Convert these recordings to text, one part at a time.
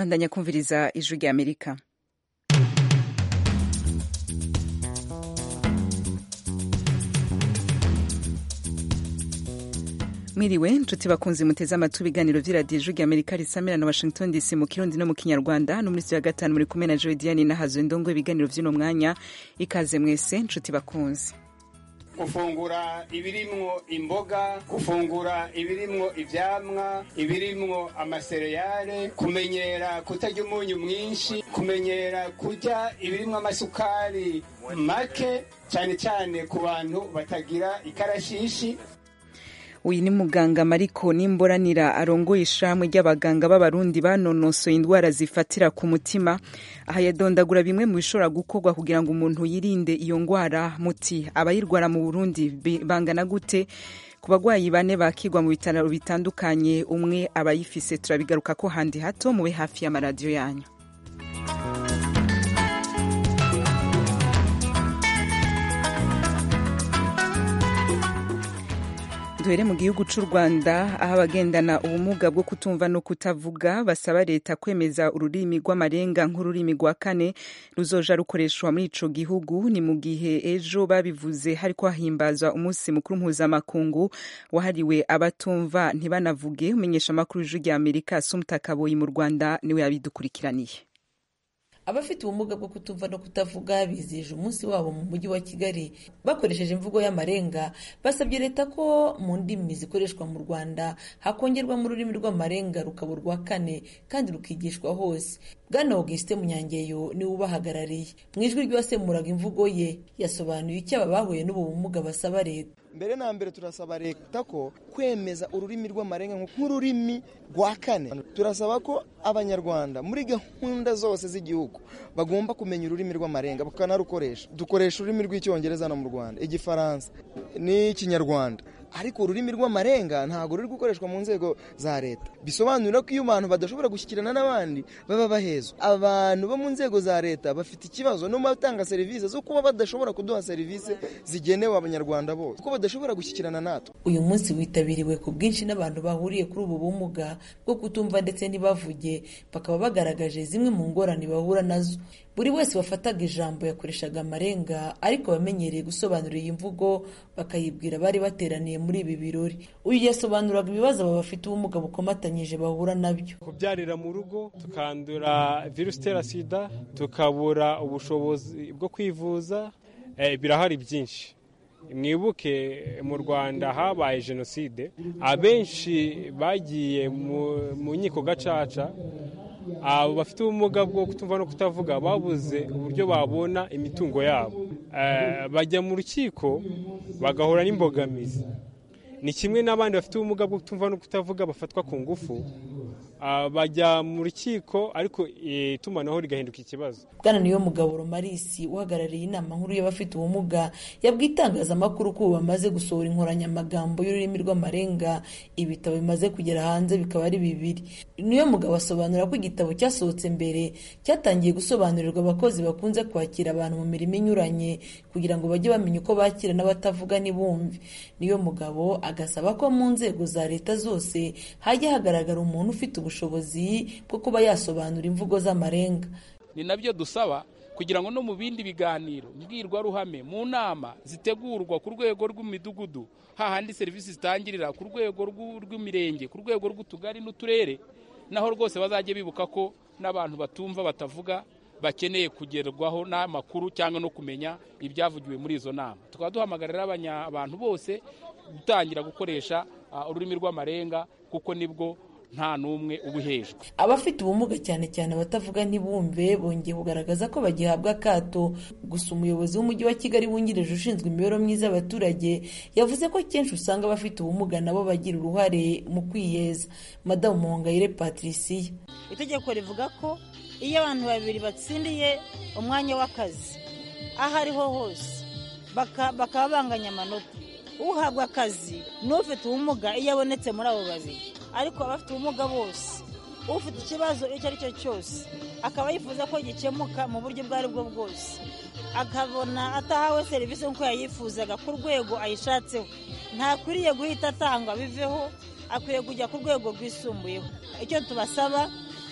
bandanya kumviriza ijwi rya amerika mwiriwe nshuti bakunzi muteze amatwi ibiganiro vy'iradiyo ijwi rya amerika risamira na washington dc mu kirundi no mu kinyarwanda no muri ya gatanu muri kumwe na joe diane nahazo ndongo ibiganiro vy'uno mwanya ikaze mwese nshuti bakunzi gufungura ibirimwo imboga gufungura ibirimwo ivyamwa ibirimwo amasereyale kumenyera kutarya umunyu mwinshi kumenyera kurya ibirimwo amasukari make cyane cyane ku bantu batagira ikarashishi uyu ni muganga mariko nimboranira arongoye ishamwe ry'abaganga b'abarundi banonosoye indwara zifatira ku mutima aha yadondagura bimwe mu bishobora gukorwa kugira ngo umuntu yirinde iyo ndwara muti abayirwara mu burundi bangana gute ku bagwayi bane bakigwa mu bitaro bitandukanye umwe abayifise turabigaruka ko handi hato mube hafi y'amaradiyo yanyu duhere mu gihugu cy'u rwanda aho abagendana ubumuga bwo kutumva no kutavuga basaba leta kwemeza ururimi rw'amarenga nk'ururimi rwa kane ruzoja rukoreshwa muri ico gihugu ni mu gihe ejo babivuze hariko hahimbazwa umunsi mukuru mpuzamakungu wahariwe abatumva ntibanavuge umenyesha amakuru y'ijwi rya amerika sumta kaboyi mu rwanda niwe yabidukurikiraniye abafite ubumuga bwo kutumva no kutavuga bizihije umunsi wabo mu mujyi wa kigali bakoresheje imvugo y'amarenga basabye leta ko mu ndimi zikoreshwa mu rwanda hakongerwamo ururimi rw'amarenga rukaba urwa kane kandi rukigishwa hose bwana augustin munyangeyo niwe ubahagarariye mu ijwi ry'uwasemuraga imvugo ye yasobanuye icyo aba bahuye n'ubu bumuga basaba leta mbere na mbere turasaba leta ko kwemeza ururimi rw'amarenga nk'ururimi rwa kane turasaba ko abanyarwanda muri gahunda zose z'igihugu bagomba kumenya ururimi rw'amarenga bakanarukoresha dukoresha ururimi rw'icyongereza no mu rwanda igifaransa n'ikinyarwanda ariko ururimi rw'amarenga ntabwo ruri gukoreshwa mu nzego za leta bisobanura ko iyo abantu badashobora gushyikirana n'abandi baba bahezwa abantu bo mu nzego za leta bafite ikibazo no mu batanga serivisi zo kuba badashobora kuduha serivisi zigenewe abanyarwanda bose kuko badashobora gushyikirana natwe uyu munsi witabiriwe ku bwinshi n'abantu bahuriye kuri ubu bumuga bwo kutumva ndetse ntibavuge bakaba bagaragaje zimwe mu ngorane bahura nazo buri wese wafataga ijambo yakoreshaga amarenga ariko abamenyereye gusobanura iyi mvugo bakayibwira bari bateraniye muri ibi birori uyu yasobanuraga ibibazo aba bafite ubumuga bukomatanyije bahura nabyo kubyarira mu rugo tukandura virusi itera sida tukabura ubushobozi bwo kwivuza birahari byinshi mwibuke mu rwanda habaye jenoside abenshi bagiye mu nkiko gacaca abo bafite ubumuga bwo kutumva no kutavuga babuze uburyo babona imitungo yabo bajya mu rukiko bagahura n'imbogamizi ni kimwe n'abandi bafite ubumuga bwo kutumva no kutavuga bafatwa ku ngufu bajya mu rukiko ariko itumanaho rigahinduka ikibazo bwana niyo mugabo romarisi uhagarariye inama nkuru y'abafite ubumuga yabwiye itangazamakuru ko ubu bamaze gusohora inkoranyamagambo y'ururimi rw'amarenga ibitabo bimaze kugera hanze bikaba ari bibiri niyo mugabo asobanura ko igitabo cyasohotse mbere cyatangiye gusobanurirwa abakozi bakunze kwakira abantu mu mirimo inyuranye kugira ngo bajye bamenya uko bakira n'abatavuga ntibumve niyo mugabo agasaba ko mu nzego za leta zose hajya hagaragara umuntu ufite ubushobozi bwo kuba yasobanura imvugo z'amarenga ni nabyo dusaba kugira ngo no mu bindi biganiro mbwirwaruhame mu nama zitegurwa ku rwego rw'imidugudu hahandi serivisi zitangirira ku rwego rw'imirenge ku rwego rw'utugari n'uturere naho rwose bazajya bibuka ko n'abantu batumva batavuga bakeneye kugerwaho n'amakuru cyangwa no kumenya ibyavugiwe muri izo nama tukaba duhamagarira abantu bose gutangira gukoresha ururimi rw'amarenga kuko nibwo nta n'umwe ubuhejwe abafite ubumuga cyane cyane abatavuga ntibumve bongeye kugaragaza ko bagihabwa akato gusa umuyobozi w'umujyi wa kigali wungirije ushinzwe imibereho myiza y'abaturage yavuze ko kenshi usanga abafite ubumuga nabo bagira uruhare mu kwiyeza madamu muhongayire patricia itegeko rivuga ko iyo abantu babiri batsindiye umwanya w'akazi aho ariho hose bakaba banganya amanota uhabwa akazi n'ufite ubumuga iyo abonetse muri abo babiri ariko abafite ubumuga bose ufite ikibazo icyo ari cyo cyose akaba yifuza ko gikemuka mu buryo ubwo ari bwo bwose akabona atahawe serivisi nk'uko yayifuzaga ku rwego ayishatseho ntakwiriye guhita atangwa biveho akwiye kujya ku rwego rwisumbuyeho icyo tubasaba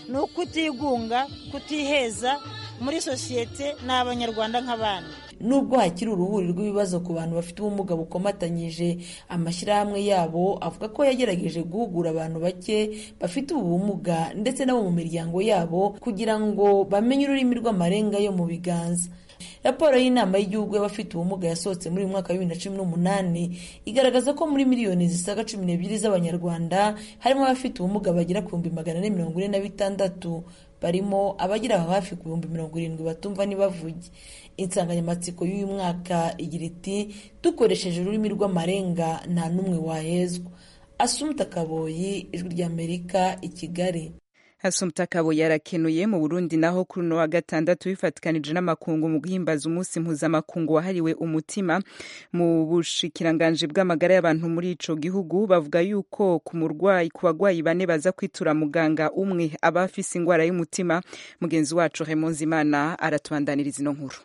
ni ukutigunga kutiheza muri sosiyete ni abanyarwanda nk'abandi nubwo hakiri uruhuri rw'ibibazo ku bantu bafite ubumuga bukomatanyije amashyirahamwe yabo avuga ko yagerageje guhugura abantu bake bafite ubu bumuga ndetse n'abo mu miryango yabo kugira ngo bamenye ururimi rw'amarenga yo mu biganza raporo y'inama y'igihugu y'abafite ubumuga yasohotse muri uyu mwaka wa bibiri na cumi n'umunani igaragaza ko muri miliyoni zisaga cumi n'ebyiri z'abanyarwanda harimo abafite ubumuga bagera ku bihumbi magana ane mirongo ine na bitandatu barimo abagera hafi ku bihumbi mirongo irindwi batumva ntibavuge insanganyamatsiko y'uyu mwaka igira iti dukoresheje ururimi rw'amarenga nta n'umwe wahezwa asumuta kaboyi ijwi ry'amerika i kigali Assumpta Kabo yarakenuye mu Burundi naho kuri uno wa gatandatu bifatikanije n'amakungu mu guhimbaza umunsi mpuzamakungu wahariwe umutima mu bushikiranganje bw'amagara y'abantu muri ico gihugu bavuga yuko ku murwayi ku bagwayi bane baza kwitura muganga umwe aba afise ingwara y'umutima mugenzi wacu Raymond Zimana aratubandaniriza ino nkuru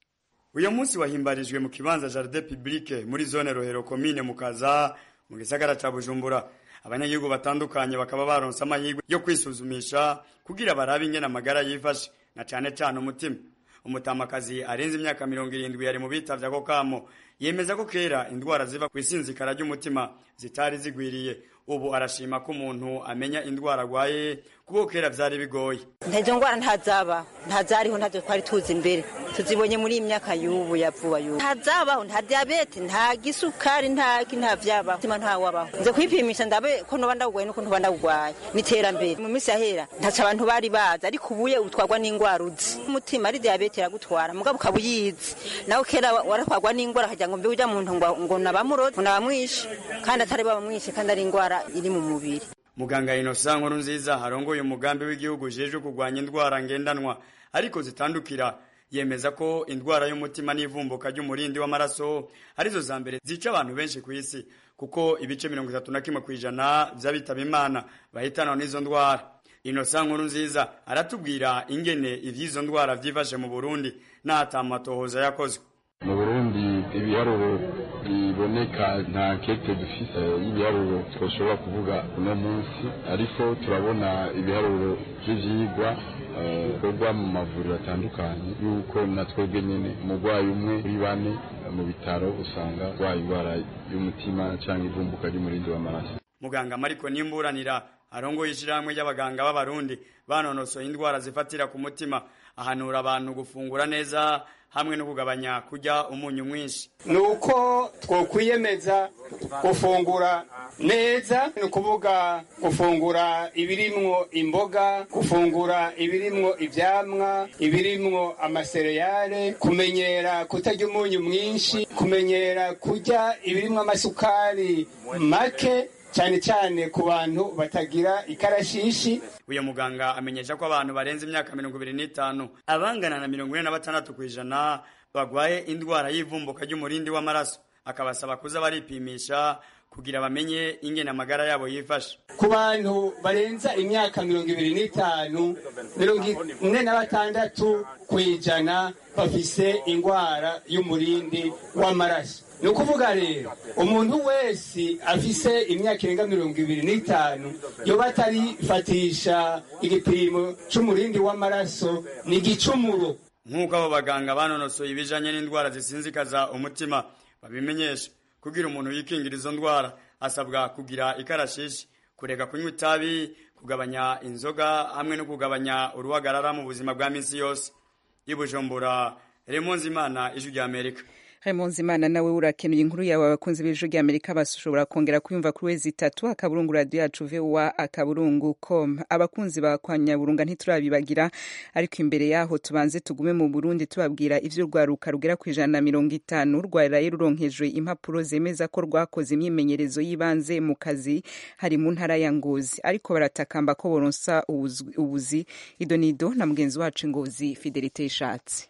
uyu munsi wahimbarijwe mu kibanza Jardin Public muri zone Rohero commune mukaza mu gisagara ca Bujumbura abanyagihugu batandukanye bakaba baronse amahirwe yo kwisuzumisha kugira barabe ingene amagara yifashe na cane cane umutima umutamakazi arenze imyaka mirongo irindwi yari mu bitavye ako kamo yemeza ko kera indwara ziva kw'isinzikara ry'umutima zitari zigwiriye ubu arashima ko umuntu amenya indwara arwaye kuko kera vyari bigoye ntazo ngwara ntazaba ntazariho ntazo twari tuzi imbere tuzibonye muri iyi myaka y'ubu ya vuba y'ubu ntazabaho nta diyabete nta gisukari nta nta vyabaho mutima ntawabaho nze kwipimisha ndabe ko noba ndawugwaye nuko ntoba ndawugwaye n'iterambere mu minsi yahera ntaco abantu bari bazi ariko ubuye utwarwa n'ingwara uzi umutima ari diyabete iragutwara mugabo ukaba uyizi nawe kera waratwarwa n'ingwara akagira ngo mbe uja muntu ngo ngo nabamuroze ngo nabamwishe kandi atari babamwishe kandi ari ingwara iri mu mubiri muganga Innocent nkuru nziza harongoye umugambi w'igihugu ujejwe kurwanya indwara ngendanwa ariko zitandukira yemeza ko indwara y'umutima n'ivumbuka ry'umurindi w'amaraso arizo za mbere zica abantu benshi ku isi kuko ibice mirongo itatu na kimwe ku ijana vy'abitaba imana bahitanwa n'izo ndwara Innocent nkuru nziza aratubwira ingene ivy'izo ndwara vyifashe mu Burundi n'atamatohoza yakozwe mu burundi ibiharuro biboneka nta kete dufise y'ibiharuro twoshobora kuvuga uno munsi ariko turabona ibiharuro vy'ivyigwa bikorwa mu mavuriro atandukanye yuko na twebwe nyene umurwayi umwe kuri bane mu bitaro usanga arwaye indwara y'umutima canke ivumbuka ry'umurindi w'amaraso muganga mariko nimburanira arongoye ishirahamwe ry'abaganga b'abarundi banonosoye indwara zifatira ku mutima ahanura abantu gufungura neza hamwe no kugabanya kurya umunyu mwinshi ni uko twokwiyemeza gufungura neza ni ukuvuga gufungura ibirimwo imboga gufungura ibirimwo ivyamwa ibirimwo amasereyale kumenyera kutarya umunyu mwinshi kumenyera kurya ibirimwo amasukari make cyane cyane ku bantu batagira ikarashishi uyu muganga amenyesha ko abantu barenze imyaka mirongo ibiri n'itanu abangana na mirongo ine na batandatu ku ijana bagwaye indwara y'ivumbuka ry'umurindi w'amaraso akabasaba kuza baripimisha kugira bamenye ingene amagara yabo yifashe ku bantu barenza imyaka mirongo ibiri n'itanu mirongo ine na batandatu ku ijana bafise indwara y'umurindi w'amaraso ni ukuvuga rero umuntu wese afise imyaka irenga mirongo ibiri n'itanu yoba atarifatisha igipimo c'umurindi w'amaraso ni igicumuro nk'uko abo baganga banonosoye ibijanye n'indwara zisinzikaza umutima babimenyesha kugira umuntu yikingira izo ndwara asabwa kugira ikarashishi kureka kunywa itabi kugabanya inzoga hamwe no kugabanya uruhagarara mu buzima bwa minsi yose ibujumbura remonzi imana ijwi rya amerika Raymond Zimana nawe urakenuye inkuru yawe abakunzi b'ijwi rya Amerika bashobora kongera kuyumva kuri wezi itatu akaburungu radio yacu VOA akaburungu com abakunzi ba kwa Nyaburunga ntiturabibagira ariko imbere yaho tubanze tugume mu Burundi tubabwira ivyo rwaruka rugera ku ijana na mirongo itanu rwaraye ruronkejwe impapuro zemeza ko rwakoze imyimenyerezo y'ibanze mu kazi hari mu ntara ya Ngozi ariko baratakamba ko boronsa ubuzi idonido na mugenzi wacu Ngozi Fidelite Ishatse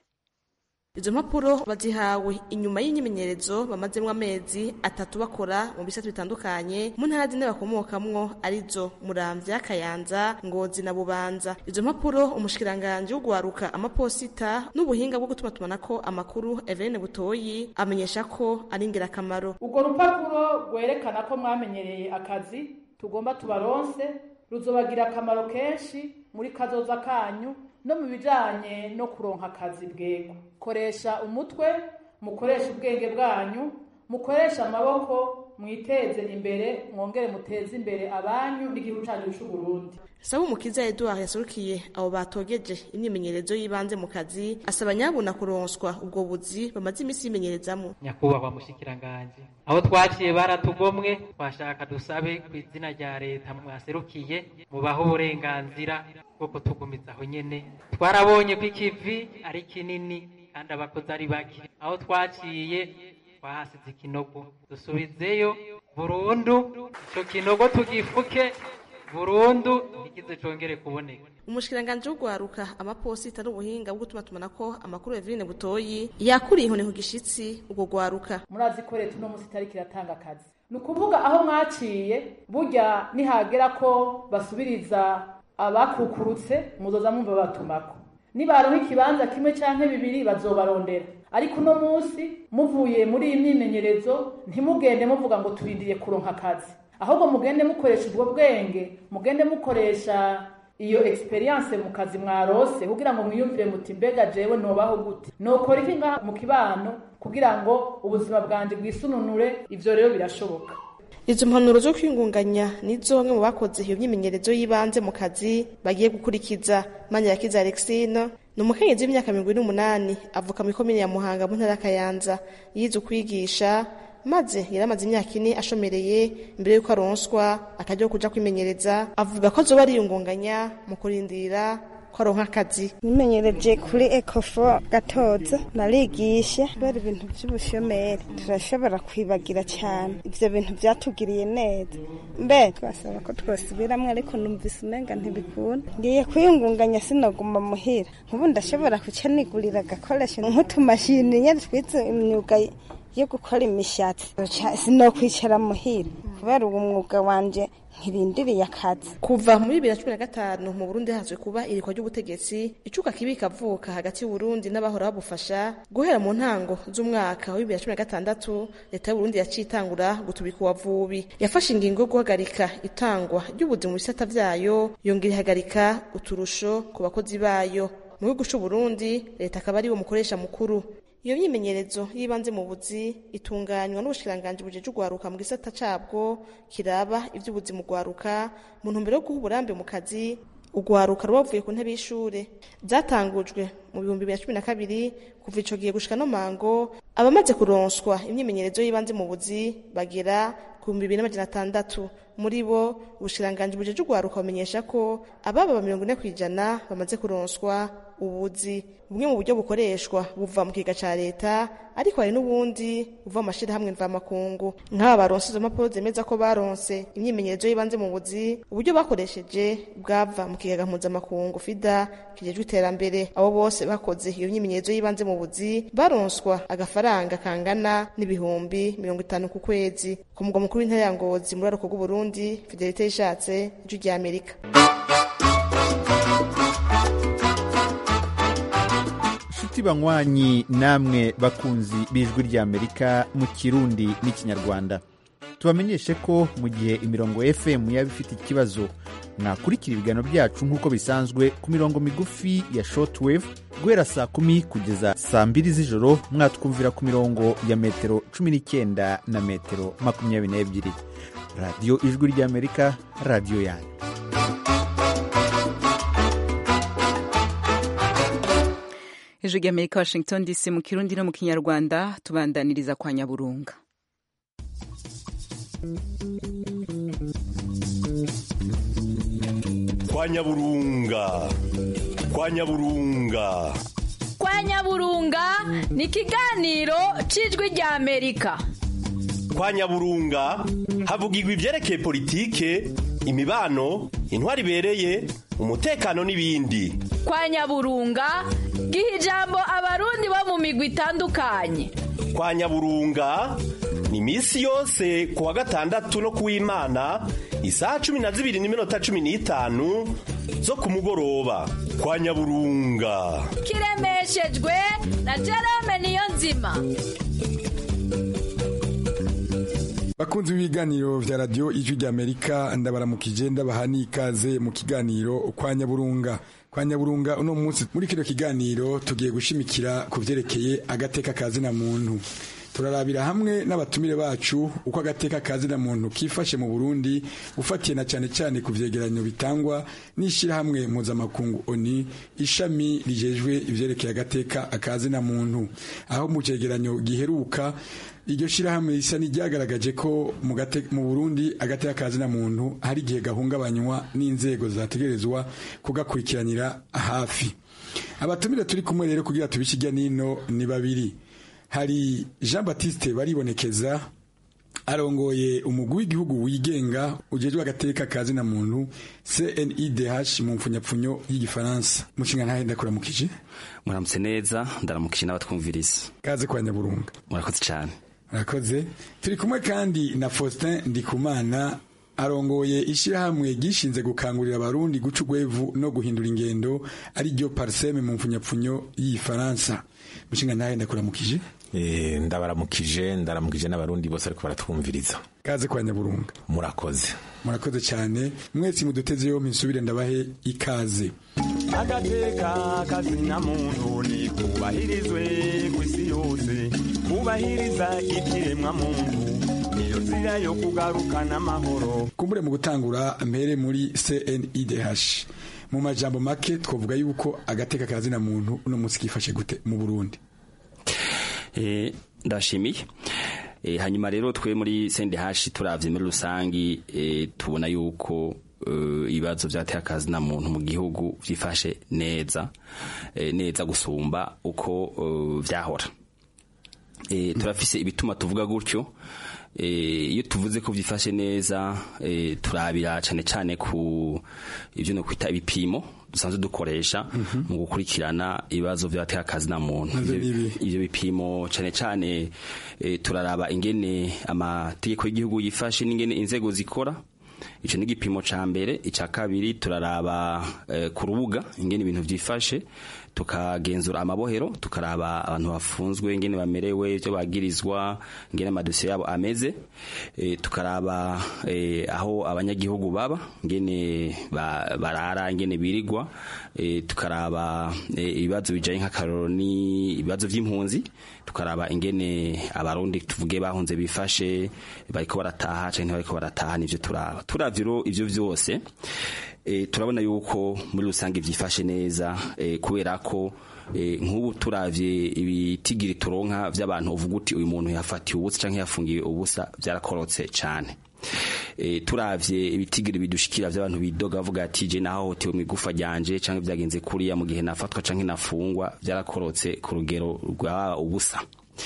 izo mpapuro bazihawe inyuma y'imyimenyerezo bamazemo amezi atatu bakora mu bisate bitandukanye mu ntara zine bakomokamwo arizo muramvya kayanza ngozi na bubanza izo mpapuro umushikiranganje w'ugwaruka amaposita n'ubuhinga bwo gutumatumanako amakuru Eveline Butoyi amenyesha ko ari ingirakamaro urwo rupapuro rwerekana ko mwamenyereye akazi tugomba tubaronse ruzobagira akamaro kenshi muri kazoza kanyu no mu bijanye no kuronka akazi bwego koresha umutwe mukoresha ubwenge bwanyu mukoresha amaboko mwiteze imbere mwongere muteze imbere abanyu n'igihugu cyanyu cy'u Burundi Sabu Mukiza Edouard yaserukiye abo batogeje imyimenyerezo y'ibanze mu kazi asaba nyabuna kuronswa ubwo buzi bamaze iminsi yimenyerezamo nyakubahwa mushikiranganje aho twaciye baratugomwe twashaka dusabe ku izina rya leta mwaserukiye mubaho uburenganzira bwo kutugumiza aho nyene twarabonye ko ikivi ari kinini kandi abakozi ari bake aho twaciye twahasize ikinogo dusubizeyo burundu ico kinogo tugifuke burundu ntikize congere kuboneka umushikiranganje w'ugwaruka amaposita n'ubuhinga bwo gutuma tumanako amakuru Eveline Butoyi yakuriye inkoni ku gishitsi ubwo gwaruka murazi ko leta uno munsi itariki iratanga akazi ni ukuvuga aho mwaciye burya nihagera ko basubiriza abakukurutse muzoza mwumva batumako nibaronka ikibanza kimwe canke bibiri bazobarondera ariko uno munsi muvuye muri iyi myimenyerezo ntimugende muvuga ngo turindiriye kuronka akazi ahubwo mugende mukoresha ubwo bwenge mugende mukoresha iyo experience mu kazi mwarose kugira ngo mwiyumvire muti mbega jewe nobaho gute nokora iki ngaha mu kibano kugira ngo ubuzima bwanje bwisununure ivyo rero birashoboka izo mpanuro zo kwingunganya nizo bamwe mu bakoze iyo myimenyerezo y'ibanze mu kazi bagiye gukurikiza Manirakiza Alexine ni umukenyezi w'imyaka mirongo ine n'umunani avuka mu ikomine ya Muhanga mu ntara ya Kayanza yize ukwigisha maze yari amaze imyaka ine ashomereye mbere y'uko aronswa akajya kuja kwimenyereza avuga ko azoba ariyungunganya mu kurindira ko aronka akazi nimenyereje kuri ekofo gatoza narigisha kubera ibintu by'ubushomeri turashobora kwibagira cyane ibyo bintu byatugiriye neza mbe twasaba ko twasubiramwo ariko numvise umenga ntibikunda ngiye kwiyungunganya sinoguma muhira nk'ubu ndashobora kuca nigurira agakoresho nk'utumashini nyine twize imyuga yo gukora imishatsi sinokwicara muhira kubera uwo mwuga wanje ntirindiriye akazi kuva muri bibiri na cumi na gatanu mu burundi hazwe kuba irikwa ry'ubutegetsi icuka kibi kavuka hagati y'uburundi n'abahora babufasha guhera mu ntango z'umwaka wa bibiri na cumi na gatandatu leta y'uburundi yaciye itangura gutubika uwavubi yafashe ingingo yo guhagarika itangwa ry'ubuzi mu bisata vyayo yongera ihagarika uturusho ku bakozi bayo mu gihugu c'uburundi leta akaba ariwo mukoresha mukuru iyo myimenyerezo y'ibanze mu buzi itunganywa n'ubushikiranganji bujeje ugwaruka mu gisata cabwo kiraba ivy'ubuzi mu gwaruka mu ntumbero yo guha uburambe mu kazi ugwaruka rubavuye ku ntebe y'ishure byatangujwe mu bihumbi bibiri na cumi na kabiri kuva ico gihe gushika no mango abamaze kuronswa imyimenyerezo y'ibanze mu buzi bagera ku bihumbi bibiri n'amajana atandatu muri bo ubushikiranganji bujeje ugwaruka bumenyesha ko ababa mirongo ine kw'ijana bamaze kuronswa ubuzi bumwe mu buryo bukoreshwa buva mu kiga ca leta ariko hari n'ubundi buva mu mashirahamwe mvamakungu nk'aba baronse izo mpapuro zemeza ko baronse imyimenyerezo y'ibanze mu buzi uburyo bakoresheje bwava mu kigaga mpuzamakungu fida kijejwe iterambere abo bose bakoze iyo myimenyerezo y'ibanze mu buzi baronswa agafaranga kangana n'ibihumbi mirongo itanu ku kwezi ku mugwa mukuru w'intara ya ngozi muri aruko bw'uburundi fidelite yishatse ijwi rya amerika inshuti banywanyi namwe bakunzi b'ijwi ry'amerika mu kirundi n'ikinyarwanda tubamenyeshe ko mu gihe imirongo fm yaba ifite ikibazo mwakurikira ibiganiro byacu nk'uko bisanzwe ku mirongo migufi ya shortwave guhera saa kumi kugeza saa mbiri z'ijoro mwatwumvira ku mirongo ya metero cumi n'icyenda na metero makumyabiri n'ebyiri radiyo ijwi ry'amerika radiyo yanyu ijwi ry'amerika washington dc mu kirundi no mu kinyarwanda tubandaniriza kwa nyaburunga kwa nyaburunga kwa nyaburunga kwa nyaburunga ni ikiganiro cy'ijwi rya amerika kwa nyaburunga havugirwa ibyerekeye politike imibano intwari ibereye umutekano n'ibindi kwa nyaburunga giha ijambo abarundi bo mu migwi itandukanye kwa nyaburunga ni iminsi yose ku wa gatandatu no ku w'imana isaha cumi na zibiri n'iminota cumi n'itanu zo ku mugoroba kwa nyaburunga kiremeshejwe na jerome niyo nzima bakunzi b'ibiganiro vya radiyo ijwi ry'amerika ndabaramukije ndabaha n'ikaze mu kiganiro kwa nyaburunga kwa nyaburunga uno munsi muri kino kiganiro tugiye gushimikira ku vyerekeye agateka kazina muntu turarabira hamwe n'abatumire bacu uko agateka kazina muntu kifashe mu Burundi ufatiye na cyane cyane ku vyegeranyo bitangwa n'ishirahamwe mpuzamakungu ONU ishami rijejwe ivyerekeye agateka akazina muntu aho mu cegeranyo giheruka iryo shirahamwe risa n'iryagaragaje ko mu Burundi agateka kazina muntu hari igihe gahungabanywa n'inzego zategerezwa kugakurikiranira hafi abatumire turi kumwe rero kugira tubishijya nino ni babiri hari jean batiste baribonekeza arongoye umugwi w'igihugu wigenga ujejwe agateka kazina muntu CNIDH mu mfunyapfunyo y'igifaransa mushinga ntahe ndakuramukije muramutse neza ndaramukije n'abatwumviriza kaze kwa nyaburunga murakoze cyane murakoze turi kumwe kandi na Faustin Ndikumana arongoye ishyirahamwe gishinze gukangurira abarundi guca urwevu no guhindura ingendo ari ryo parseme mu mfunyapfunyo y'ifaransa mushinga ntahe ndakuramukije Eh, ndabaramukije ndaramukije n'abarundi bose ariko baratwumviriza kaze kwa nyaburunga murakoze murakoze cyane mwese muduteze yompi nsubire ndabahe ikaze agateka kazina muntu ni kubahirizwe ku isi yose kubahiriza ikiremwa muntu niyo nzira yo kugarukana amahoro kumbure mu gutangura mpere muri CNIDH mu majambo make twavuga yuko agateka kazina muntu uno munsi kifashe gute mu Burundi ndashimiye hanyuma rero twe muri sendehashi turavye muri rusangi tubona yuko ibibazo byateye akazi na muntu mu gihugu byifashe neza neza gusumba uko vyahora turafise ibituma tuvuga gutyo iyo tuvuze ko byifashe neza turabira cyane cyane ku ibyo no kwita ibipimo dusanzwe dukoresha mu gukurikirana ibibazo by'abateka akazi na muntu ibyo bipimo cyane cyane turaraba ingene amategeko y'igihugu yifashe n'ingene inzego zikora icyo ni igipimo cya mbere icya kabiri turaraba ku rubuga ingene ibintu byifashe tukagenzura amabohero tukaraba abantu bafunzwe ingene bamerewe ibyo bagirizwa ingene amadosiye yabo ameze tukaraba aho abanyagihugu baba ingene barara ingene birigwa tukaraba ibibazo bijanye nk'akaroro ni ibibazo by'impunzi tukaraba ingene abarundi tuvuge bahunze bifashe bariko barataha canke bariko barataha nivyo turaba turavye ivyo vyose turabona yuko muri rusange byifashe neza kubera ko nk'ubu turavye ibitigiri turonka by'abantu uvuga uti uyu muntu yafatiwe ubusa cyangwa yafungiwe ubusa byarakorotse cyane turavye ibitigiri bidushikira by'abantu bidoga bavuga ati je nahohotewe mu igufa ryanje cyangwa byagenze kuriya mu gihe nafatwa cyangwa nafungwa byarakorotse ku rugero rwa ubusa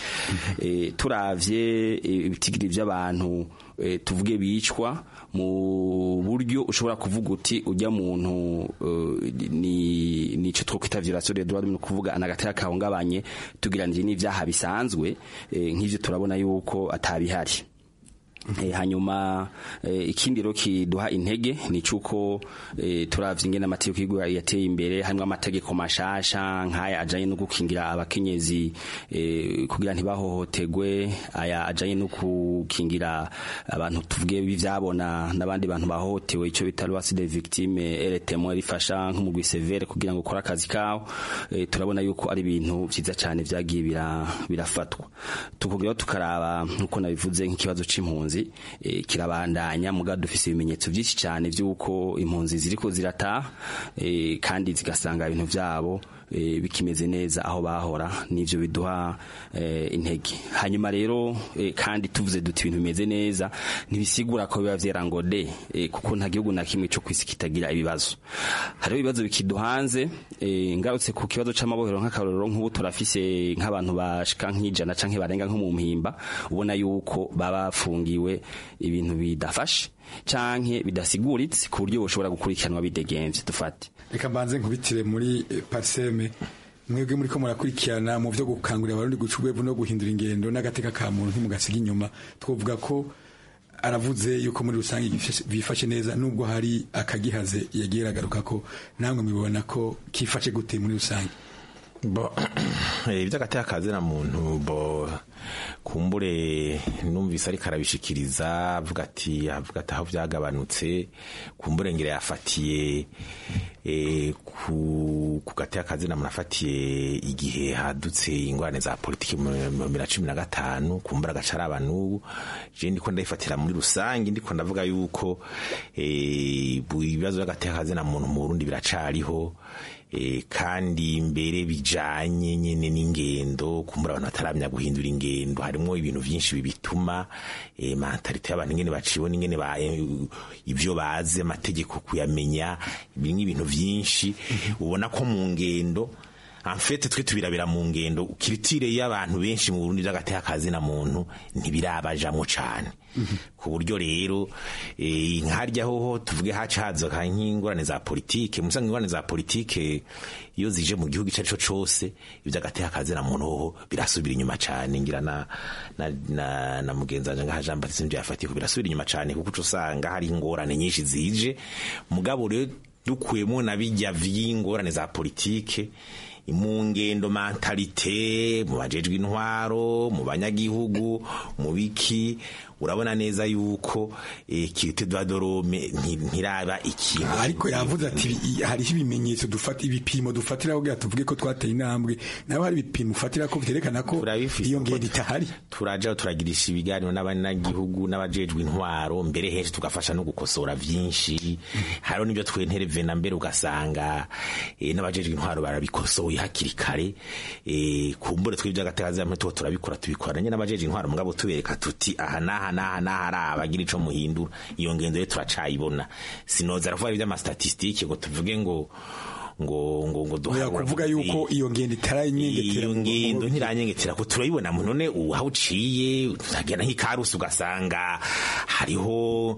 turavye ibitigiri by'abantu tuvuge bicwa mu buryo ushobora kuvuga uti ujya muntu ni nico twokwita violation des droits de kuvuga anagatera kahungabanye tugiranije n'ivyaha bisanzwe nk'ivyo turabona yuko atabihari hanyuma ikindi rero kiduha intege ni cuko turavye ingene amategeko y'igihugu yateye imbere harimo amategeko mashasha nk'aya ajanye no gukingira abakenyezi kugira ntibahohotegwe aya ajanye no gukingira abantu tuvuge bivyabona n'abandi bantu bahohotewe ico bita loi des victimes et les témoins rifasha nk'umugwi severe kugira ngo ukore akazi kawo turabona yuko ari ibintu vyiza cyane vyagiye birafatwa tukugira tukaraba nkuko nabivuze nk'ikibazo c'impunzi kirabandanya muga dufise ibimenyetso byinshi cyane by'uko impunzi ziriko zirataha kandi zigasanga ibintu byabo bikimeze neza aho bahora nivyo biduha intege hanyuma rero kandi tuvuze duti ibintu bimeze neza ntibisigura ko biba vyera ngo de kuko nta gihugu na kimwe cyo kwisi kitagira ibibazo hariho ibibazo bikiduhanze ngarutse ku kibazo c'amabohero nk'akarorero nk'ubu turafise nk'abantu bashika nk'ijana canke barenga nko mu mpimba ubona yuko baba bafungiwe ibintu bidafashe canke bidasiguritse ku buryo bushobora gukurikiranwa bidegemvye dufate reka mbanze nkubitire muri parseme mwebwe muri ko murakurikirana mu byo gukangurira abarundi guca urwevu no guhindura ingendo n'agateka ka muntu ntimugasiga inyuma twavuga ko aravuze yuko muri rusange bifashe neza nubwo hari akagihaze yagiye aragaruka ko namwe mubibona ko kifashe gute muri rusange bo iby'agateka kazina muntu bo kumbure numvise ariko arabishikiriza avuga ati avuga ati aho byagabanutse kumbure ngira yafatiye eh, ku ku gati y'akazina munafatiye igihe hadutse ingorane za politiki mu mu bibiri na cumi na gatanu kumbura agaca araba n'ubu je ndiko ndayifatira muri rusange ndiko ndavuga yuko eh, bu- ibibazo by'agati y'akazina muntu mu Burundi biracariho eh, kandi mbere bijanye nyene n'ingendo kumbura abantu bataramenya guhindura ingendo harimo ibintu vyinshi bibituma eh, mentalite y'abantu ingene bacibona ingene ba eh, ivyo bazi amategeko kuyamenya ibi ni ibintu vyinshi ubona ko mu ngendo amfete twe tubirabira mu ngendo kiritire y'abantu benshi mu Burundi by'agateka kazi na muntu ntibirabajamo cane ku buryo rero eh, nkarya hoho tuvuge haca hazoka nk'ingorane za politike musanga ingorane za politike iyo zije mu gihugu icarico cose ivy'agateka kazi na muntu hoho birasubira inyuma cane ngira na na, na, na mugenzi wanje ngaha Jean Baptiste nivyo yafatiye ko birasubira inyuma cane kuko uca usanga hari ingorane nyinshi zije mugabo rero dukuyemo na bijya vy'ingorane za politike mu ngendo mentalite mu bajejwe intwaro mu banyagihugu mu biki urabona neza yuko eh, kirite dwadorome ntiraba ikintu ariko yavuze ati "I- hariho ibimenyetso dufata ibipimo dufatira kugira tuvuge ko twateye intambwe nawe hari ibipimo ufatira ko vyerekana ko iyo ngendo itahari turaja turagirisha ibiganiro n'abanyagihugu n'abajejwe intwaro mbere henshi tugafasha no gukosora vyinshi hariho n'ibyo twenterevena mbere ugasanga eh, n'abajejwe intwaro barabikosoye hakiri kare eh, kumbure twe by'agatazamwe tuba turabikora tubikora nyine n'abajejwe intwaro mugabo tubereka tuti aha n'aha n'aha n'aha ari abagira ico muhindura iyo ngendo rero turacayibona sinoza aravuga ivy'amastatistike ngo tuvuge ngo ngo ngo ngo Oya, kuvuga yuko iyo ngendo itaranyengetera iyo mu- mu- ngendo ntiranyengetera ko turayibona mu none ubu aho uciye utagenda nk'ikarusi ugasanga hariho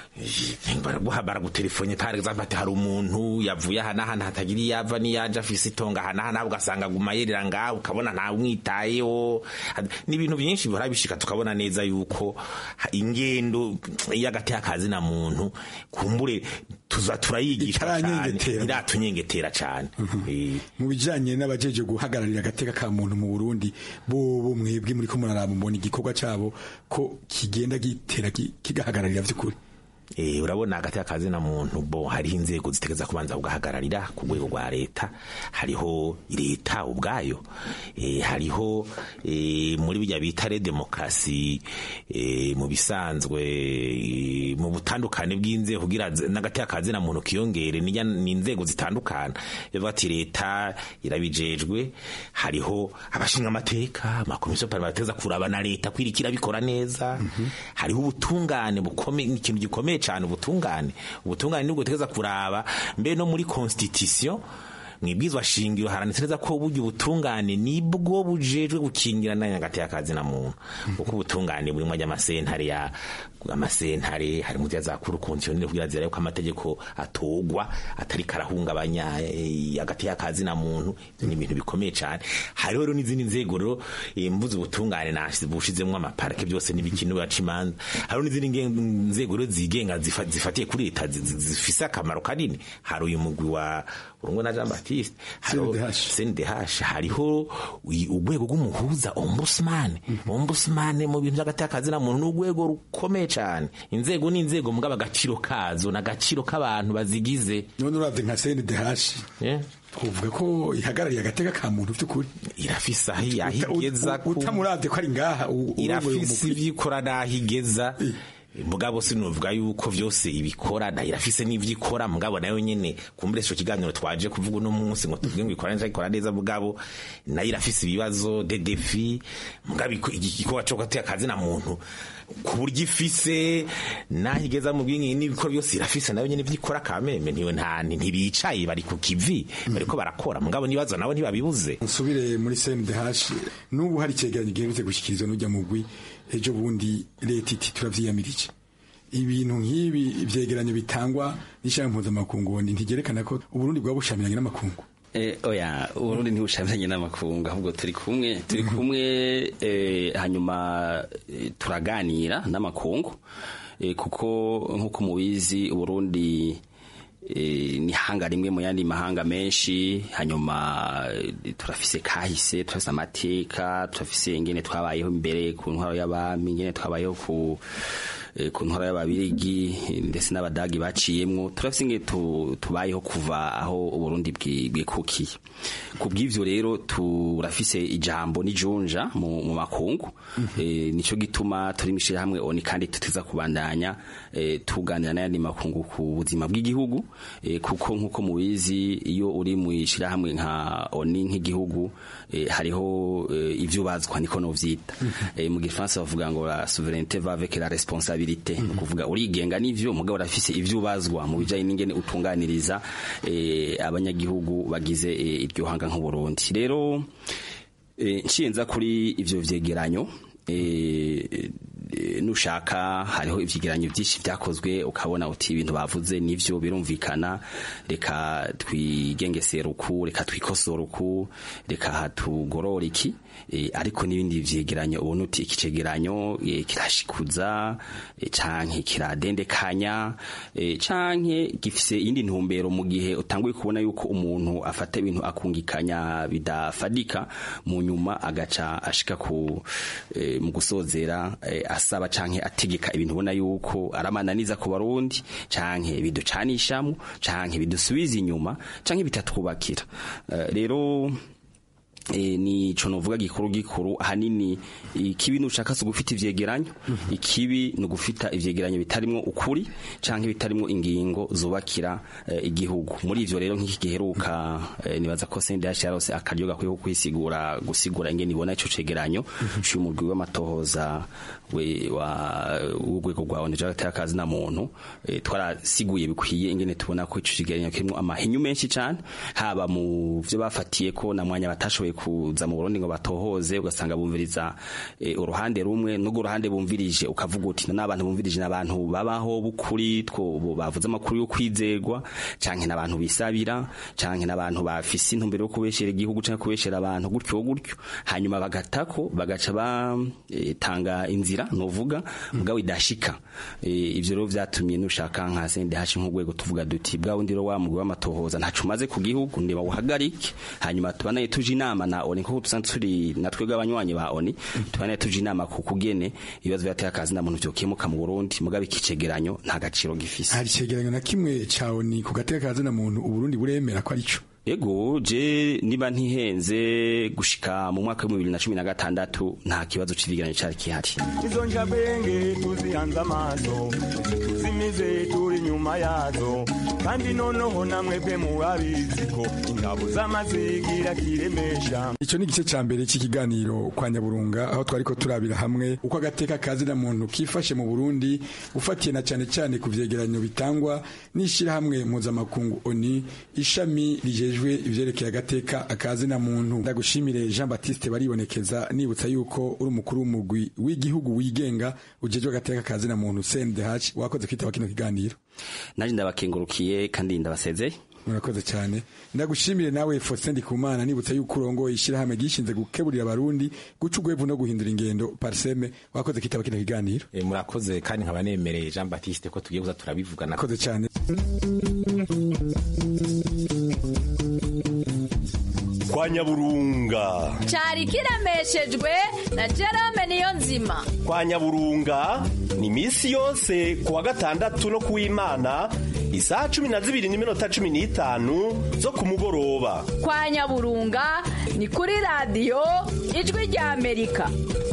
eh, baraguha baragutelefone par exemple ati hari umuntu yavuye aha n'aha hatagira iyo ava n'iyaje afise itonga aha n'aha nawe ugasanga aguma yerera ngaho ukabona ntawumwitayeho n'ibintu byinshi bihora bishika tukabona neza yuko ha- ingendo y'agateka kazi na muntu kumbure tuza turayigisha cyane Itaranyengetera. iratunyengetera cyane Eh, mu bijanye n'abajeje guhagararira agateka ka muntu mu Burundi bo bo mwebwe muri ko muraraba mbona igikorwa cabo ko kigenda gitera ki- kigahagararira vy'ukuri Eh, urabona hagati y'akazi na muntu bo hariho inzego zitegeza kubanza kugahagararira ku rwego rwa leta hariho leta ubwayo eh, hariho eh, muri bijya bita re demokarasi eh, mu bisanzwe eh, mu butandukane bw'inzego kugira z- n'agati y'akazi na muntu kiyongere nijya ni inzego zitandukana bivuga ati leta irabijejwe hariho abashinga amateka amakomisiyo parlimenteza kuraba na leta kwirikira bikora neza hariho ubutungane bukomeye ni ikintu gikomeye cyane ubutungane ubutungane nibwo butegeza kuraba mbere no muri constitution mwibwizwa shingiro haranitse neza ko burya ubutungane nibwo bujejwe gukingira n'anyagati y'akazi na muntu kuko ubutungane burimo ry'amasentare ya amasentare hari mu za kuru konsiyonere kugira zira yuko amategeko atogwa atari karahungabanya eh, hagati y'akazi na muntu ibyo ni ibintu bikomeye cyane hariho rero n'izindi nzego rero eh, mvuze ubutungane nashyize bushizemo amaparike byose n'ibikino baca imanza hariho n'izindi nge- nzego rero zigenga zifa- zifatiye kuri leta zi- zi- zifise akamaro kanini hari uyu mugwi wa urungo na Jean Baptiste hariho CNDH hariho uyi- urwego rw'umuhuza ombudsman ombudsman mu bintu by'agati y'akazi na muntu n'urwego rukomeye cyane inzego ni inzego mugabo agaciro kazo n'agaciro k'abantu bazigize none uravye nka CNDH twovuga ko ihagarariye agateka ka muntu vy'ukuri irafise aho aho igeza ku- utamuravye ko ari ngaha u- urongoye irafise umugwi. ivyo ikora n'aho igeza mugabo sinuvuga yuko vyose ibikora na irafise n'ivyo ikora mugabo nayo nyene kumbure ico kiganiro twaje kuvuga uno munsi ngo tuvuge ngo ikora neza ikora neza mugabo nayo irafise ibibazo de defi mugabo iko- iki gikorwa co guteka akazi na muntu ku buryo ifise naho igeza mu bwingi n'ibikora byose irafise nayo nyene ivyo ikora kameme ntiwe nta ntibicaye bari ku kivi bariko barakora mugabo nibazo nabo ntibabibuze nsubire muri CNDH n'ubu hari icegeranyo giherutse gushikirizwa n'ujya mugwi ejo bundi leta iti turavyiyamirije ibintu nk'ibi ivyegeranyo bitangwa n'ishami mpuzamakungu ni ntigerekana ko uburundi bwaba bushamiranye n'amakungu Eh, oya uburundi ntibushamiranye n'amakungu ahubwo turi kumwe turi kumwe eh, hanyuma eh, turaganira n'amakungu eh, kuko nk'uko mubizi uburundi eh, ni hanga rimwe mu yandi mahanga menshi hanyuma eh, turafise kahise turafise amateka turafise ingene twabayeho imbere ku ntwaro y'abami ingene twabayeho ku eh, ku ntwaro y'ababirigi eh, ndetse n'abadagi baciyemwo turafise ingene tu- tubayeho kuva aho uburundi bwi- bwikukiye ku bw'ivyo rero turafise ijambo n'ijunja mu, mu makungu eh, nico gituma turi mishira hamwe oni kandi tuteza kubandanya eh, tuganira n'ayandi makungu ku buzima bw'igihugu eh, kuko nkuko mubizi iyo uri mu ishirahamwe nka oni nk'igihugu eh, hariho eh, ivyo bazwa niko novyita eh, mu gifaransa bavuga ngo la souveraineté va avec la responsabilité ni kuvuga urigenga n'ivyo mugabo urafise ivyo ubazwa mu bijanye n'ingene utunganiriza eh, abanyagihugu bagize eh, iryo hanga nk'uburundi rero eh, nshiyenza kuri ivyo vyegeranyo eh, eh, nushaka hariho ivyegeranyo vyinshi vyakozwe ukabona uti ibintu bavuze nivyo birumvikana reka twigengesera uku reka twikosora uku reka hatugorora iki eh, ariko n'ibindi vyegeranyo ubona uti iki cegeranyo eh, kirashikuza eh, canke kiradendekanya eh, canke gifise iyindi ntumbero mu gihe utanguye kubona yuko umuntu afata ibintu akungikanya bidafadika mu nyuma agaca ashika ku eh, mu gusozera eh, asaba canke ategeka ibintu ubona yuko aramananiza ku barundi canke biducanishamo canke bidusubiza inyuma canke bitatwubakira Eh, rero e, ni ico novuga gikuru gikuru ahanini ikibi nushaka si ugufita ivyegeranyo ikibi ni ugufita ivyegeranyo bitarimwo ukuri canke bitarimwo ingingo zubakira eh, igihugu muri ivyo rero nk'iki giheruka eh, nibaza ko CNDH yarose akaryo gakwiye ko kwisigura gusigura ingene ibona ico cegeranyo c'umugwi w'amatohoza we wa urwego rwa ONG y'akazi na muntu eh, twarasiguye bikwiye ingene tubona ko ico cegeranyo kirimo amahinyu menshi cane haba mu vyo bafatiye ko na mwanya batashoboye kuza mu Burundi ngo batohoze ugasanga bumviriza eh, uruhande rumwe n'ubwo uruhande bumvirije ukavuga uti n'abantu bumvirije n'abantu babaho bukuri two bo bavuze amakuru yo kwizerwa canke n'abantu bisabira canke n'abantu bafise intumbero yo kubeshera igihugu canke kubeshera abantu gutyo gutyo hanyuma bagatako bagaca batanga inzira novuga mugabo idashika Eh, ivyo rero vyatumye nushaka nka CNDH nk'urwego tuvuga duti bwa wundi rero wa mugwi w'amatohoza ntacu umaze ku gihugu ndiba wuhagarike hanyuma tubanaye tuje inama na ONI kuko dusanzwe turi natwebwe abanywanyi ba ONI tubanaye tuje inama ku kugene ibibazo byateye akazi na muntu vyokemuka mu Burundi mugabo ikicegeranyo nta gaciro gifise hari icegeranyo na kimwe cawe ni ku gateka kazina muntu uburundi buremera ko arico Ego je niba ntihenze gushika mu mwaka wa 2016 nta kibazo c'ivigeranyo cari kihari izo njabwenge tuzihanze amaso tuzimize turi nyuma yazo kandi noneho namwebwe murabizi ko ingabo z'amazigira kiremesha ico ni igice ca mbere c'ikiganiro kwa nyaburunga aho twariko turabira hamwe uko agateka kazina muntu kifashe mu burundi ufatiye na cane cane ku vyegeranyo bitangwa n'ishirahamwe mpuzamakungu oni ishami rijejwe ivyerekeye agateka akazina muntu ndagushimire jean baptiste baribonekeza nibutsa yuko uri umukuru w'umugwi w'igihugu wigenga ujejwe agateka kazina muntu cndh wakoze kwitaba kino kiganiro naje ndabakengurukiye kandi ndabasezeye murakoze cyane ndagushimire nawe Faustin Ndikumana nibutsa yuko urongoye ishyirahamwe gishinze gukeburira abarundi guca ugwevu no guhindura ingendo parseme wakoze kitaba kino kiganiro e, murakoze kandi nkaba nemereye Jean Baptiste ko tugiye kuza turabivugana murakoze cyane kwa nyaburunga cyari kiremeshejwe na Jerome niyo nzima kwa nyaburunga ni misi yose kuwa gatandatu no kuw'imana isaha cumi na zibiri n'iminota cumi n'itanu zo ku mugoroba kwa nyaburunga ni kuri radiyo ijwi rya amerika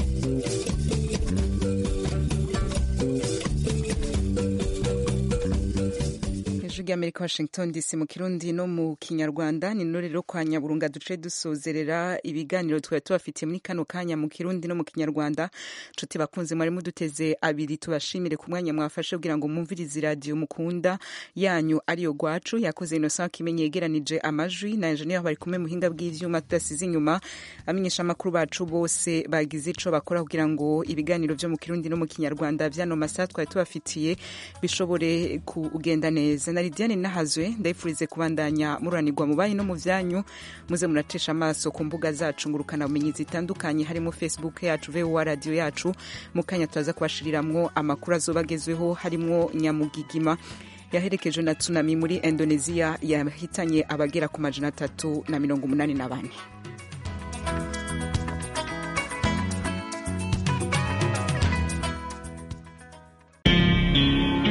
ijwi ry'amerika washington dc mu kirundi no mu kinyarwanda ni no rero kwa nyaburunga duce dusozerera ibiganiro twari tubafitiye muri kano kanya mu kirundi no mu kinyarwanda nshuti bakunze mwari muduteze abiri tubashimire ku mwanya mwafashe kugira ngo mwumvirize iradiyo mukunda yanyu ariyo gwacu yakoze innocent kimenyi yegeranije amajwi na engineer bari kumwe muhinga bw'ivyuma tudasize inyuma amenyesha amakuru bacu bose bagize ico bakora kugira ngo ibiganiro vyo mu kirundi no mu kinyarwanda vyano masaha twari tubafitiye bishobore kugenda neza na Lidiane Nahazwe ndayifurize kubandanya muranirwa mu banyu no mu vyanyu muze muratesha amaso ku mbuga zacu ngurukana bumenyi zitandukanye harimo Facebook yacu VOA radio yacu mu kanya turaza kubashiriramwo amakuru azobagezweho harimo nyamugigima yaherekejwe na tsunami muri indonesia yahitanye abagera ku majana atatu na mirongo umunani na bane